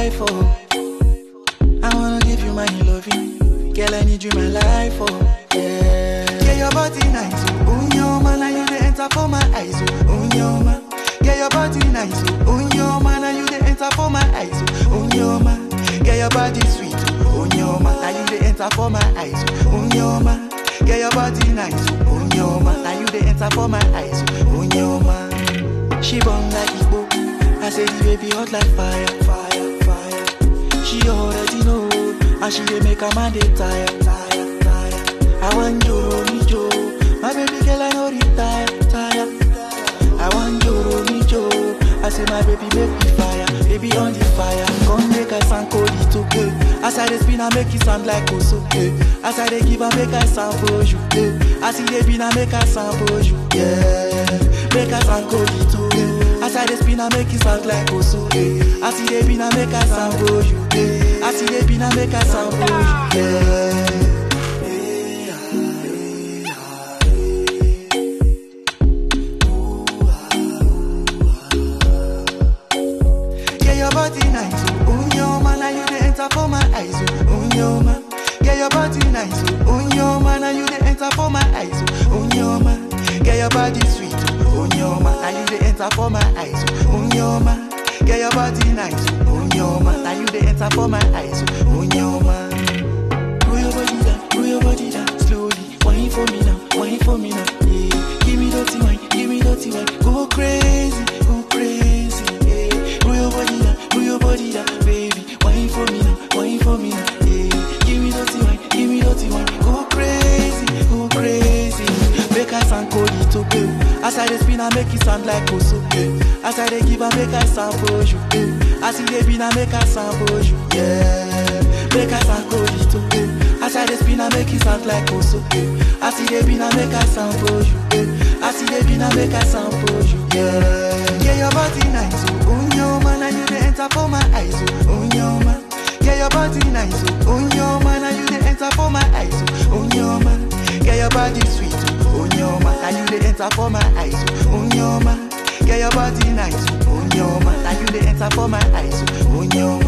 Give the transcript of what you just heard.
life, oh. I wanna give you my loving. Girl, I need you in my life, oh. Yeah. Yeah, your body nice, oh. Oh, your man, and you the enter for my eyes, oh. Oh, your man. Yeah, your body nice, oh. Oh, your man, and you the enter for my eyes, oh. Oh, your man. Yeah, your body sweet, oh. Oh, your man, and you the enter for my eyes, oh. Oh, your man. Yeah, your body nice, oh. Oh, your man, and you the enter for my eyes, oh. Oh, your man. She born like Igbo. I say the baby hot like fire, fire, fire. She already know, and she dey make a man dey tire, tire, tire. I want Joro mi Jo, my baby girl I no retire, tire. I want Joro mi Jo, I say my baby make me fire, baby on the fire. Come make I sound cold it okay. As I dey spin I make it sound like Oso, eh. As I dey give I make I sound for you, eh. As I dey spin I make I sound for you, yeah. Make I sound cold it okay. As I dey spin I make it sound like Oso, eh. As I dey spin I make I sound for you, eh. As I dey spin I make I sound for you, yeah. Yeah, your body nice, oh, oh your man, and you the enter for my eyes, oh, oh your man. Yeah, your body nice, oh, oh your man, and you the enter for my eyes, oh, oh your man. Yeah, your body sweet, oh, oh your man, and you the enter for my eyes, oh, oh your man. Yeah, your body nice, oh, oh your man, and you the enter for my eyes, oh, oh your man. Roll your body down, roll your body down slowly. Wine for me now, wine for me now. Yeah. Give me dirty wine, give me dirty wine. Go crazy, go crazy. Yeah. Roll your body down, roll your body down, baby. Wine for me now, wine for me now. Yeah. Give me dirty wine, give me dirty wine. Go crazy, go crazy. Make I sound cold, it okay. As I dey spin, I make it sound like Oso. Yeah. As I dey give, I make I sound for you. Yeah. As I dey spin, I make I sound for you. Yeah. Make I sound cold, it okay. As I dey spin, I make it sound like Oso. Yeah. As I dey spin, I make I sound for you. Yeah. As I dey spin, I make I sound for you. Yeah. Yeah, your body nice, oh, oh your man, and you dey enter for my eyes, oh, oh your man. Yeah, your body nice, oh, oh your man, and you dey enter for my eyes, oh, oh your man. Yeah, your body sweet, oh, oh your man, and you dey enter for my eyes, oh, oh your man. Yeah, your body nice, oh, oh your man, and you dey enter for my eyes, oh, oh your